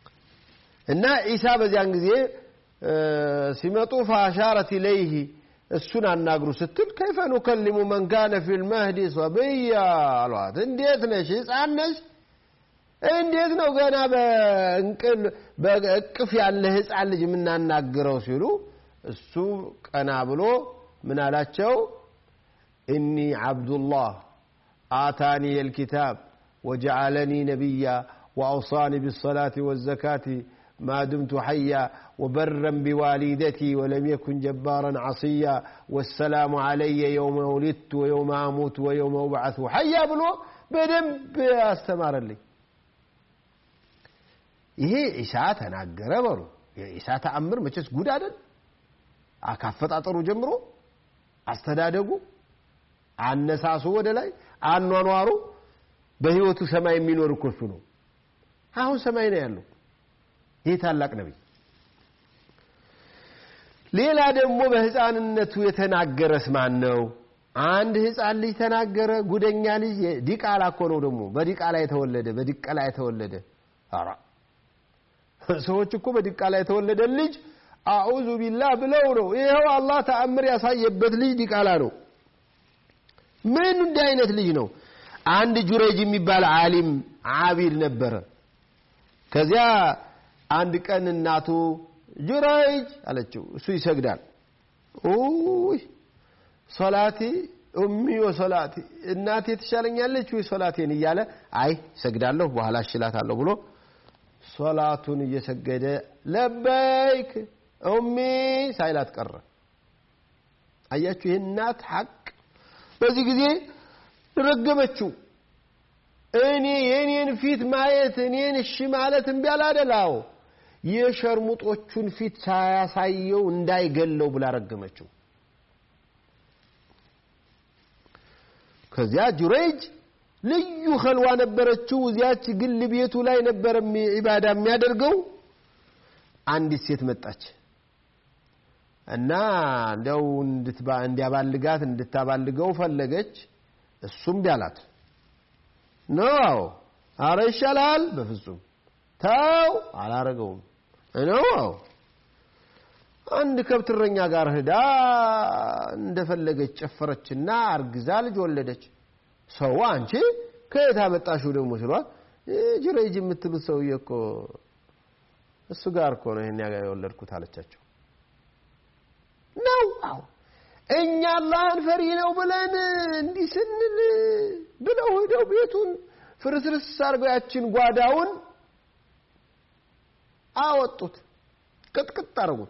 እና ዒሳ በዚያን ጊዜ ሲመጡ ፈአሻረት ኢለይህ እሱን አናግሩ ስትል ከይፈ ኑከሊሙ መን ካነ ፊ ልመህዲ ሰብያ አሏት እንዴት ነሽ ህፃን ነሽ እንዴት ነው ገና በእቅፍ ያለ ህፃን ልጅ የምናናግረው ሲሉ እሱ ቀና ብሎ ምን አላቸው እኒ ዓብዱላህ آتاني الكتاب وجعلني نبيا وأوصاني بالصلاة والزكاة ما دمت حيا وبرا بوالدتي ولم يكن جبارا عصيا والسلام علي يوم ولدت ويوم أموت ويوم أبعث حيا بلو بدنب استمر لي ይሄ ኢሳ ተናገረ በሉ የኢሳ ተአምር መቼስ ጉድ አይደል ካፈጣጠሩ ጀምሮ አስተዳደጉ አነሳሱ ወደ ላይ አኗኗሩ በህይወቱ ሰማይ የሚኖር እኮ እሱ ነው አሁን ሰማይ ነው ያለው ይህ ታላቅ ነቢይ ሌላ ደግሞ በህፃንነቱ የተናገረስ ማን ነው አንድ ህፃን ልጅ ተናገረ ጉደኛ ልጅ ዲቃላ እኮ ነው ደግሞ በዲቃላ የተወለደ በዲቃላ የተወለደ ኧረ ሰዎች እኮ በዲቃላ የተወለደ ልጅ አዑዙ ቢላህ ብለው ነው ይኸው አላህ ተአምር ያሳየበት ልጅ ዲቃላ ነው ምን እንዲህ አይነት ልጅ ነው አንድ ጁረጅ የሚባል ዓሊም ዓቢድ ነበረ ከዚያ አንድ ቀን እናቱ ጁረጅ አለችው እሱ ይሰግዳል ውይ ሶላቲ ኡሚ ወሶላቲ እናቴ ትሻለኛለች ወይ ሶላቴን እያለ አይ ሰግዳለሁ በኋላ እሽላታለሁ ብሎ ሶላቱን እየሰገደ ለበይክ ኡሚ ሳይላት ቀረ አያችሁ ይህ እናት ሐቅ በዚህ ጊዜ ረገመችው እኔ የእኔን ፊት ማየት እኔን እሺ ማለት እምቢ አላደላው የሸርሙጦቹን ፊት ሳያሳየው እንዳይገለው ብላ ረገመችው ከዚያ ጁሬጅ ልዩ ከልዋ ነበረችው እዚያች ግል ቤቱ ላይ ነበር ኢባዳ የሚያደርገው አንዲት ሴት መጣች እና እንዲያው እንዲያባልጋት እንድታባልገው ፈለገች እሱም ቢያላት ነው አረ ይሻላል በፍጹም ተው አላረገውም ነው አንድ ከብት እረኛ ጋር ሂዳ እንደፈለገች ጨፈረችና አርግዛ ልጅ ወለደች ሰው አንቺ ከየት አመጣሽው ደግሞ ሲሏት ጅሬጅ የምትሉት ሰውዬ እኮ እሱ ጋር እኮ ነው ይሄን ያጋ የወለድኩት አለቻቸው ነው አዎ እኛ አላህን ፈሪ ነው ብለን እንዲህ ስንል ብለው ሄደው ቤቱን ፍርስርስ አድርገው ያችን ጓዳውን አወጡት ቅጥቅጥ አረጉት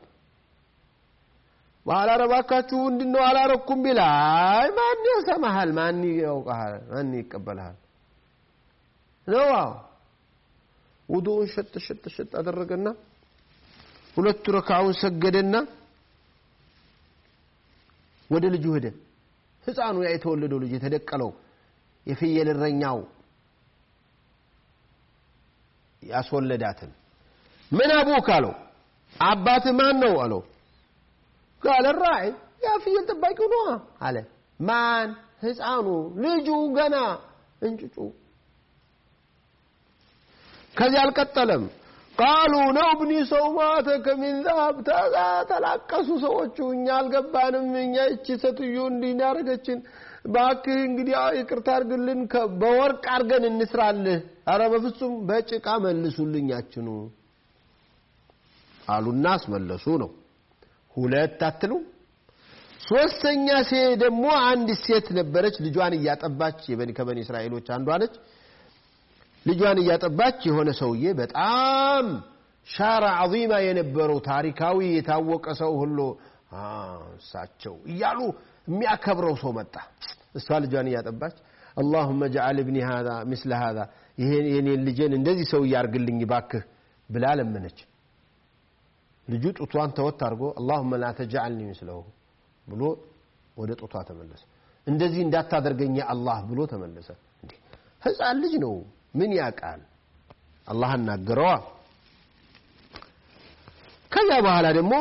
በኋላ ረባካችሁ ምንድን ነው አላረኩም ቢል አይ ማን ያሰማሃል ማን ያውቀሃል ማን ይቀበልሃል ነው አዎ ውዱውን ሸጥ ሸጥ ሸጥ አደረገና ሁለቱ ረካውን ሰገደና ወደ ልጁ ሄደ ህፃኑ ያ የተወለደው ልጅ የተደቀለው የፍየል እረኛው ያስወለዳትን ምን አቡክ አለው አባት ማን ነው አለው ቃለ ራዒ ያ ፍየል ጠባቂው ነዋ አለ ማን ህፃኑ ልጁ ገና እንጭጩ ከዚህ አልቀጠለም ቃሉ ነው ብኒ ሰው ማተከ ሚን ዛሀብ ተላቀሱ ሰዎቹ እኛ አልገባንም እኛ እቺ ሴትዮ እንዲህ ያደረገችን ባክህ እንግዲህ ይቅርታ አድርግልን በወርቅ አድርገን እንስራልህ አረ በፍጹም በጭቃ መልሱልኛችኑ አሉና አስመለሱ ነው ሁለት አትሉ ሶስተኛ ሴ ደግሞ አንድ ሴት ነበረች ልጇን እያጠባች ከበኒ እስራኤሎች አንዷ ነች ልጇን እያጠባች የሆነ ሰውዬ በጣም ሻራ ዐዚማ የነበረው ታሪካዊ የታወቀ ሰው ሁሉ እሳቸው እያሉ የሚያከብረው ሰው መጣ እሷ ልጇን እያጠባች አላሁመ ጀዓል እብኒ ሃዛ ምስለ ሃዛ ይሄን የኔን ልጄን እንደዚህ ሰው እያርግልኝ ባክህ ብላ ለመነች ልጁ ጡቷን ተወት አድርጎ አላሁመ ላ ተጅዓልኒ ምስለሁ ብሎ ወደ ጡቷ ተመለሰ እንደዚህ እንዳታደርገኝ አላህ ብሎ ተመለሰ ህፃን ልጅ ነው ምን ያውቃል አላህ አናገረዋ ከዚያ በኋላ ደግሞ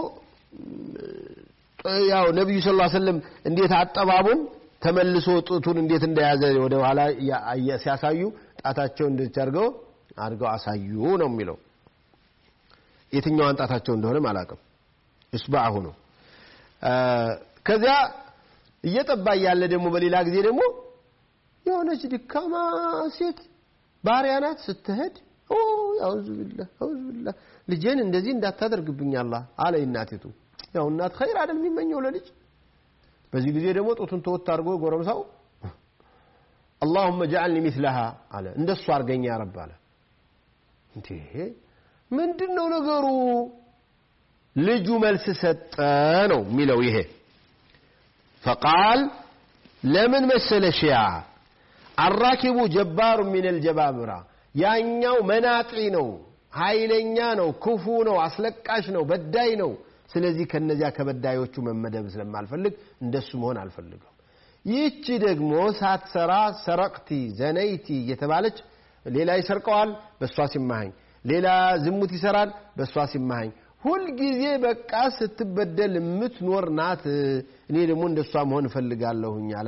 ያው ነቢዩ ስ ሰለም እንዴት አጠባቡን ተመልሶ ጡቱን እንዴት እንደያዘ ወደ ኋላ ሲያሳዩ ጣታቸው እንደች አድርገው አድርገው አሳዩ ነው የሚለው የትኛዋን ጣታቸው እንደሆነም አላውቅም እስባዐሁ ነው ከዚያ እየጠባ እያለ ደግሞ በሌላ ጊዜ ደግሞ የሆነች ድካማ ሴት ባሪያ ናት ስትሄድ አውዙ ቢላህ አውዙ ቢላህ ልጄን እንደዚህ እንዳታደርግብኝ አላህ አለ እናቲቱ ያው እናት ኸይር አይደል የሚመኘው ለልጅ በዚህ ጊዜ ደግሞ ጡቱን ተወት አድርጎ ጎረምሳው አላሁመ ጀዐልኒ ሚስለሃ አለ እንደሱ አርገኝ ያ ረብ አለ እንዴ ምንድን ነው ነገሩ ልጁ መልስ ሰጠ ነው የሚለው ይሄ ፈቃል ለምን መሰለ ሺያ አራኪቡ ጀባሩ ሚን አልጀባብራ ያኛው መናጢ ነው ኃይለኛ ነው ክፉ ነው አስለቃሽ ነው በዳይ ነው ስለዚህ ከነዚያ ከበዳዮቹ መመደብ ስለማልፈልግ እንደሱ መሆን አልፈልግም ይህቺ ደግሞ ሳትሰራ ሰረቅቲ ዘነይቲ እየተባለች ሌላ ይሰርቀዋል በእሷ ሲማሃኝ ሌላ ዝሙት ይሰራል በእሷ ሲማሃኝ ሁልጊዜ በቃ ስትበደል የምትኖር ናት እኔ ደግሞ እንደሷ መሆን እፈልጋለሁኝ አላ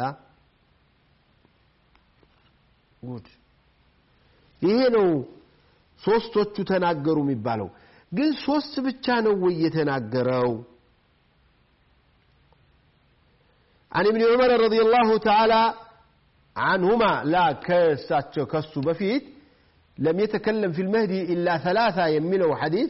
ጉድ ይሄ ነው ሶስቶቹ ተናገሩ የሚባለው ግን ሶስት ብቻ ነው ወይ የተናገረው عن ابن عمر رضي الله تعالى عنهما لا كساتشو كسو بفيت لم يتكلم في المهدي إلا ثلاثة يمنوا حديث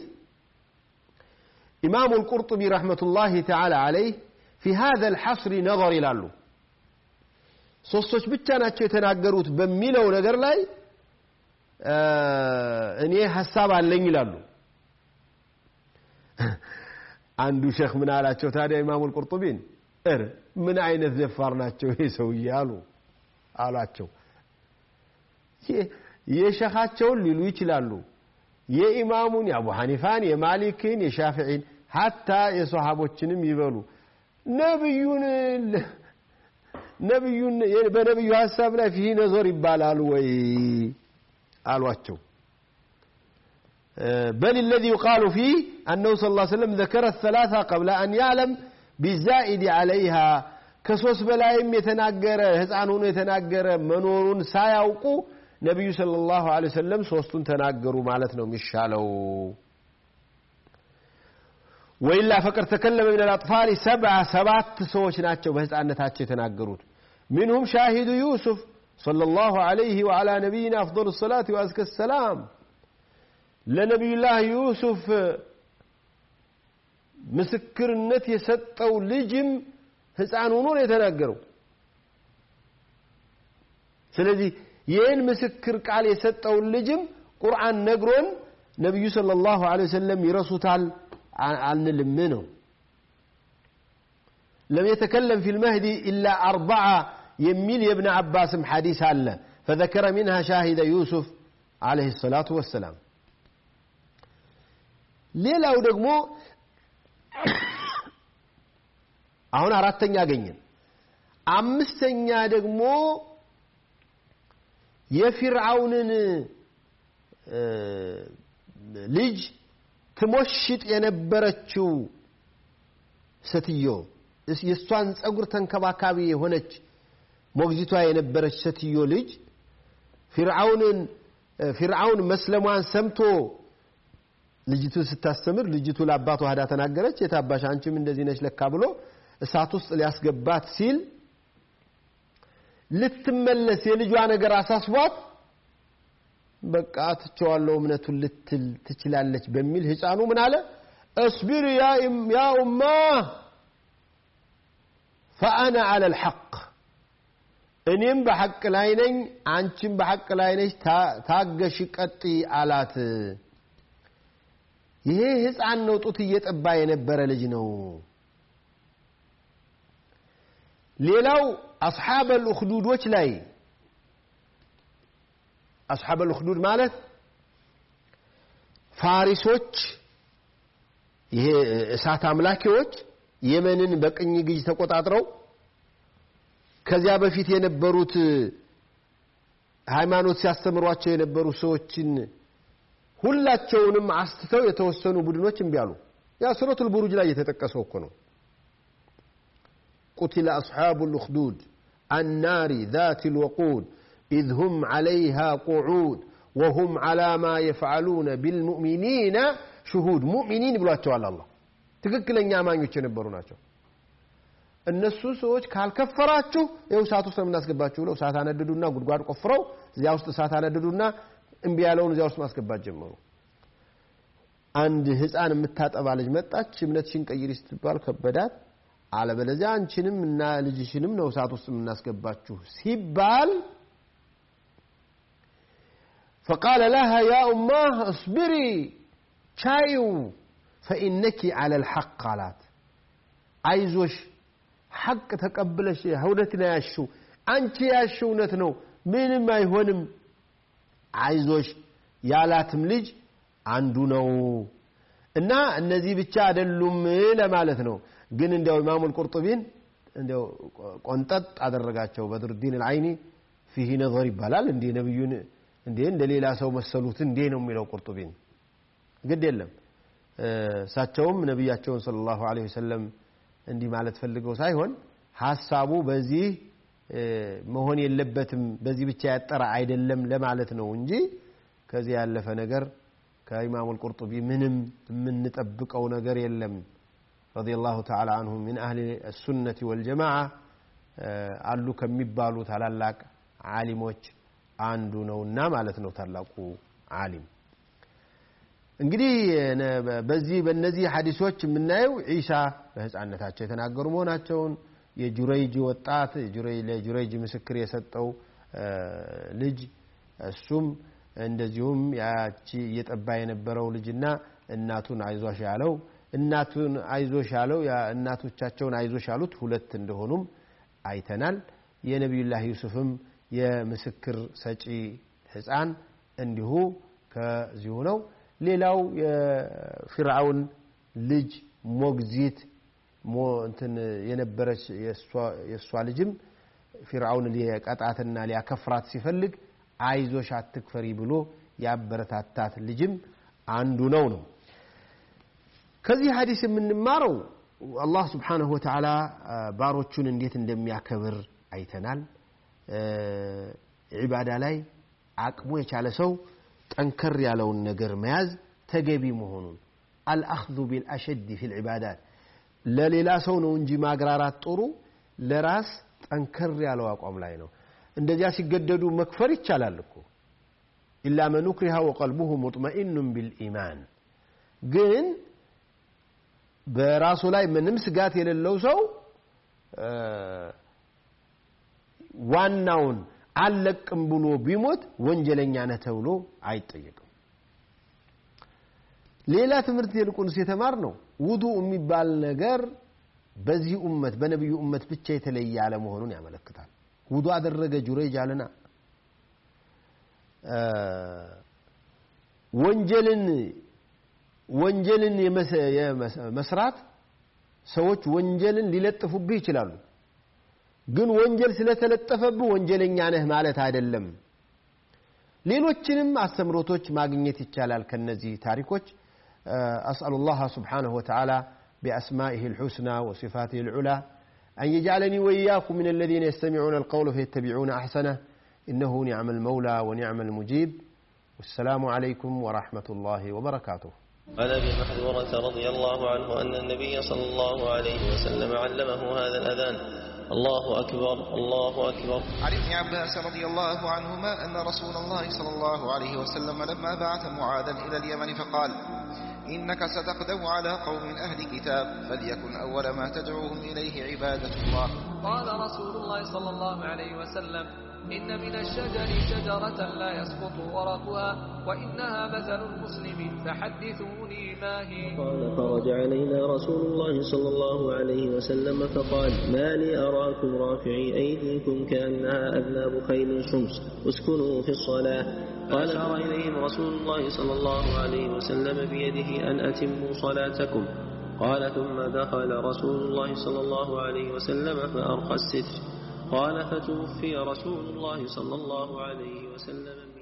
إمام القرطبي رحمة الله تعالى عليه في هذا الحصر نظر إلى له ሶስቶች ብቻ ናቸው የተናገሩት በሚለው ነገር ላይ እኔ ሀሳብ አለኝ ይላሉ አንዱ ሼክ ምን አላቸው ታዲያ ኢማሙል ቁርጡቢን እር ምን አይነት ደፋር ናቸው ይሄ ሰውዬ አሉ አሏቸው የሸኻቸውን ሊሉ ይችላሉ የኢማሙን የአቡ ሐኒፋን የማሊክን የሻፊዒን ሀታ የሰሃቦችንም ይበሉ ነብዩን ነብዩን በነብዩ ሀሳብ ላይ ፊህ ነዞር ይባላል ወይ አሏቸው بل الذي يقال فيه أنه صلى الله عليه وسلم ذكر الثلاثة قبل أن يعلم بالزائد عليها كسوس بلايم يتناقر هزعنون يتناقر منور سايوقو نبي صلى الله عليه وسلم سوستون تناقروا مالتنا مشالو وإلا فقر تكلم من الأطفال سبعة سبعة سوش ناتشو بهزعنتاتشو يتناقرون منهم شاهد يوسف صلى الله عليه وعلى نبينا أفضل الصلاة وأزكى السلام ለነቢዩላህ ዩሱፍ ምስክርነት የሰጠው ልጅም ህፃን ሆኖ ነው የተናገረው ስለዚህ ይህን ምስክር ቃል የሰጠውን ልጅም ቁርአን ነግሮን ነቢዩ صلى الله عليه وسلم ይረሱታል አንልም ነው لم يتكلم في المهدي إلا أربعة يميل يا ابن عباس حديث الله فذكر منها شاهد يوسف عليه الصلاة والسلام ሌላው ደግሞ አሁን አራተኛ አገኘን አምስተኛ ደግሞ የፊርዓውንን ልጅ ትሞሽጥ የነበረችው ሴትዮ የእሷን ጸጉር ተንከባካቢ የሆነች ሞግዚቷ የነበረች ሴትዮ ልጅ ፊርዓውንን ፊርዓውን መስለሟን ሰምቶ ልጅቱ ስታስተምር ልጅቱ ለአባቷ ሄዳ ተናገረች የታባሽ አንቺም እንደዚህ ነች ለካ ብሎ እሳት ውስጥ ሊያስገባት ሲል ልትመለስ የልጇ ነገር አሳስቧት በቃ ትቸዋለሁ እምነቱን ልትል ትችላለች በሚል ህፃኑ ምን አለ እስቢር ያ ኡማ ፈአና አለ ልሐቅ እኔም በሐቅ ላይ ነኝ አንቺም በሐቅ ላይ ነች ታገሽ ቀጢ አላት ይሄ ህፃን ነው ጡት እየጠባ የነበረ ልጅ ነው ሌላው አስሓበ ልኡክዱዶች ላይ አስሓበ ልኡክዱድ ማለት ፋሪሶች ይሄ እሳት አምላኪዎች የመንን በቅኝ ግዥ ተቆጣጥረው ከዚያ በፊት የነበሩት ሃይማኖት ሲያስተምሯቸው የነበሩ ሰዎችን ሁላቸውንም አስትተው የተወሰኑ ቡድኖች እምቢ አሉ ያ ሱረቱል ቡሩጅ ላይ የተጠቀሰው እኮ ነው قتل أصحاب الأخدود النار ذات الوقود إذ هم عليها قعود وهم على ما يفعلون بالمؤمنين شهود مؤمنين بلواتشو على الله تككل أن يعمانيو تشنبرو ناتشو እነሱ ሰዎች ካልከፈራችሁ ይኸው እሳት ውስጥ ነው የምናስገባችሁ ብለው እሳት አነድዱና ጉድጓድ ቆፍረው እዚያ ውስጥ እሳት አነድዱና እምቢ ያለውን እዚያ ውስጥ ማስገባት ጀመሩ አንድ ህፃን የምታጠባ ልጅ መጣች እምነትሽን ቀይሪ ስትባል ከበዳት አለበለዚያ አንቺንም እና ልጅሽንም ነው እሳት ውስጥ የምናስገባችሁ ሲባል فقال لها يا أماه اصبري شايو فإنك على الحق قالت አይዞሽ ሐቅ ተቀብለሽ እውነትን ያሽው አንቺ ያሽው እውነት ነው ምንም አይሆንም አይዞሽ ያላትም ልጅ አንዱ ነው እና እነዚህ ብቻ አይደሉም ለማለት ነው ግን እንዲያው ኢማሙል ቁርጡቢን እንዲያው ቆንጠጥ አደረጋቸው በድርዲን አልዓይኒ ፊህ ነظር ይባላል እንዴ ነብዩን እንዴ እንደ ሌላ ሰው መሰሉት እንዴ ነው የሚለው ቁርጡቢን ግድ የለም እሳቸውም ነቢያቸውን ሰለላሁ ዐለይሂ ወሰለም እንዲህ ማለት ፈልገው ሳይሆን ሀሳቡ በዚህ መሆን የለበትም በዚህ ብቻ ያጠረ አይደለም ለማለት ነው እንጂ ከዚህ ያለፈ ነገር ከኢማሙ አልቁርጡቢ ምንም የምንጠብቀው ነገር የለም ረዲየላሁ ተዓላ አንሁ ሚን አህሊ ሱነቲ ወልጀማዓ አሉ ከሚባሉ ታላላቅ ዓሊሞች አንዱ ነውና ማለት ነው ታላቁ ዓሊም እንግዲህ በዚህ በእነዚህ ሐዲሶች የምናየው ዒሳ በህፃነታቸው የተናገሩ መሆናቸውን የጁረይጅ ወጣት ለጁረይጅ ምስክር የሰጠው ልጅ እሱም እንደዚሁም ያቺ እየጠባ የነበረው ልጅና እናቱን አይዞሽ ያለው እናቱን አይዞሽ ያለው እናቶቻቸውን አይዞሽ ያሉት ሁለት እንደሆኑም አይተናል የነቢዩላህ ዩሱፍም የምስክር ሰጪ ህፃን እንዲሁ ከዚሁ ነው ሌላው የፊርዓውን ልጅ ሞግዚት እንትን የነበረች የእሷ ልጅም ፊርዓውን ሊቀጣትና ሊያከፍራት ሲፈልግ አይዞሽ አትክፈሪ ብሎ ያበረታታት ልጅም አንዱ ነው ነው ከዚህ ሀዲስ የምንማረው አላህ ስብሓንሁ ወተዓላ ባሮቹን እንዴት እንደሚያከብር አይተናል ዒባዳ ላይ አቅሙ የቻለ ሰው ጠንከር ያለውን ነገር መያዝ ተገቢ መሆኑን አልአኽዙ ቢልአሸድ ፊ ልዕባዳት ለሌላ ሰው ነው እንጂ ማግራራት ጥሩ ለራስ ጠንከር ያለው አቋም ላይ ነው እንደዚያ ሲገደዱ መክፈር ይቻላል እኮ ኢላ መን ኡክሪሃ ወቀልቡሁ ሙጥመኢኑን ቢልኢማን ግን በራሱ ላይ ምንም ስጋት የሌለው ሰው ዋናውን አልለቅም ብሎ ቢሞት ወንጀለኛ ነህ ተብሎ አይጠየቅም ሌላ ትምህርት ይልቁንስ የተማር ነው ውዱ የሚባል ነገር በዚህ ኡመት በነቢዩ ኡመት ብቻ የተለየ አለመሆኑን ያመለክታል ውዱ አደረገ ጁረይጅ አለና ወንጀልን ወንጀልን መስራት ሰዎች ወንጀልን ሊለጥፉብህ ይችላሉ ግን ወንጀል ስለተለጠፈብህ ወንጀለኛ ነህ ማለት አይደለም ሌሎችንም አስተምሮቶች ማግኘት ይቻላል ከነዚህ ታሪኮች أسأل الله سبحانه وتعالى بأسمائه الحسنى وصفاته العلى أن يجعلني وإياكم من الذين يستمعون القول فيتبعون أحسنه إنه نعم المولى ونعم المجيب والسلام عليكم ورحمة الله وبركاته عن ابي محذورة رضي الله عنه أن النبي صلى الله عليه وسلم علمه هذا الأذان الله أكبر الله أكبر عن ابن عباس رضي الله عنهما أن رسول الله صلى الله عليه وسلم لما بعث معاذا إلى اليمن فقال إنك ستقدم على قوم أهل كتاب فليكن أول ما تدعوهم إليه عبادة الله قال رسول الله صلى الله عليه وسلم إن من الشجر شجرة لا يسقط ورقها وإنها مثل المسلم فحدثوني ما هي قال خرج علينا رسول الله صلى الله عليه وسلم فقال ما لي أراكم رافعي أيديكم كأنها أذناب خيل شمس اسكنوا في الصلاة قال أشار إليهم رسول الله صلى الله عليه وسلم بيده أن أتموا صلاتكم قال ثم دخل رسول الله صلى الله عليه وسلم فأرخى الستر قال فتوفي رسول الله صلى الله عليه وسلم